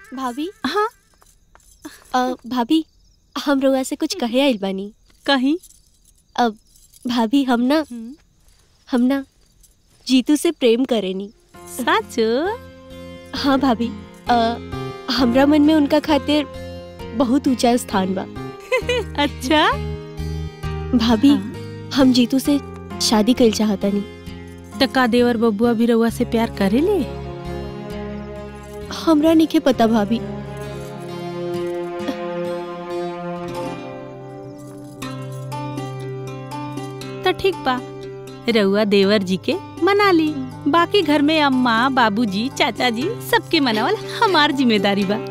भाभी हाँ अ, भाभी हम रउआ से कुछ कहे आइल बानी कहीं अब भाभी हम ना हम ना जीतू से प्रेम करेनी सच हाँ भाभी अ, हमरा मन में उनका खातिर बहुत ऊंचा स्थान बा अच्छा भाभी हम जीतू से शादी कइल चाहतानी टका देवर बबुआ भी रउआ से प्यार करे ले हमरा नहीं पता भाभी तो ठीक बा रउआ देवर जी के मना ली बाकी घर में अम्मा बाबूजी चाचा जी सबके मनावल हमार जिम्मेदारी बा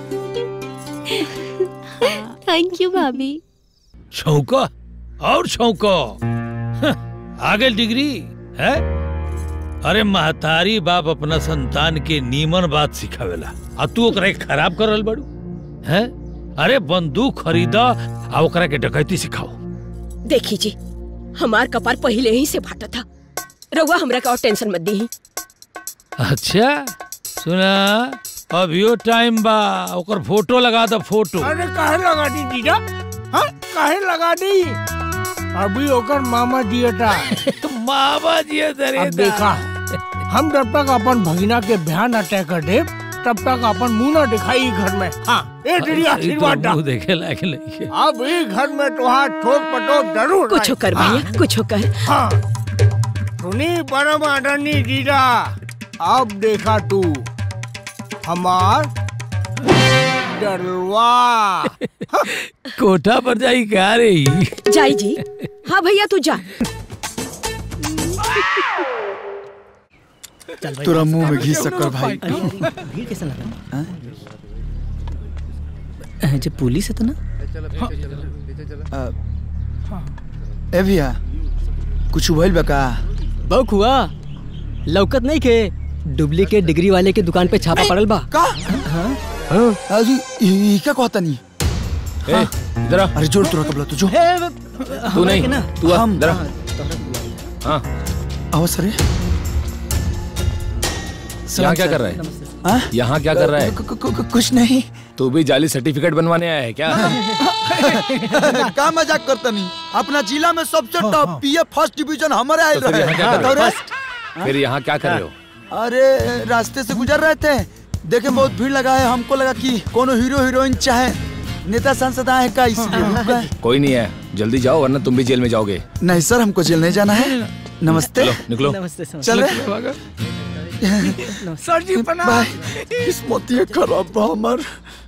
थैंक यू भाभी छौका और छौका आगे डिग्री है अरे महतारी बाप अपना संतान के नीमन बात सिखावेला आ तू ओकरा के खराब कर रहल बड़ू है अरे बंदूक खरीदा आ ओकरा के डकैती सिखाओ देखी जी हमार कपार पहले ही से फाटा था रउआ हमरा का और टेंशन मत दी अच्छा सुना अभियो टाइम बा ओकर फोटो लगा दो फोटो अरे काहे लगा दी जीजा हाँ काहे लगा दी अभी ओकर मामा दियटा मामा जी अब देखा हम जब तक अपन भगिना के बयान न तय कर दे तब तक अपन मुंह न दिखाई घर में हाँ ए तेरी आशीर्वाद दा। मुंह देखे लायक नहीं है अब ई घर में तुहार ठोक पटोक जरूर कुछ रही। कर भैया कुछ कर हाँ सुनी परम आदरणीय जीजा अब देखा तू हमार डरवा कोठा पर जाई क्या रे जाई जी हाँ भैया तू जा तोरा मुंह में घी शक्कर भाई भीड़ कैसा लगा जो पुलिस है तो ना ए भैया कुछ भइल बा का बहु हुआ लौकत नहीं के डुप्लीकेट डिग्री वाले के दुकान पे छापा पड़ल बा का अजी ई का कहता नहीं ए, इधर आ। अरे जोर तोरा कबला तू जो तू नहीं तू आ, हम इधर आ। हाँ आओ सर यहाँ क्या कर रहा हाँ? है यहाँ क्या कर रहा है कु- कु- कु- कुछ नहीं तू भी जाली सर्टिफिकेट बनवाने आया है क्या का मजाक करता नहीं अपना जिला में सबसे टॉप पीए फर्स्ट डिवीजन हमारे आए तो फिर रहे यहाँ क्या कर रहे हो? और- फिर यहाँ क्या कर रहे हो अरे रास्ते से गुजर रहे थे देखे बहुत भीड़ लगा है हमको लगा कि कोनो हीरो हीरोइन चाहे नेता सांसद आए का इसलिए रुक गए कोई नहीं है जल्दी जाओ वरना तुम भी जेल में जाओगे नहीं सर हमको जेल नहीं जाना है नमस्ते चलो निकलो नमस्ते सर चल रहे सर जी प्रणाम भाई किस्मत ये खराब बा हमर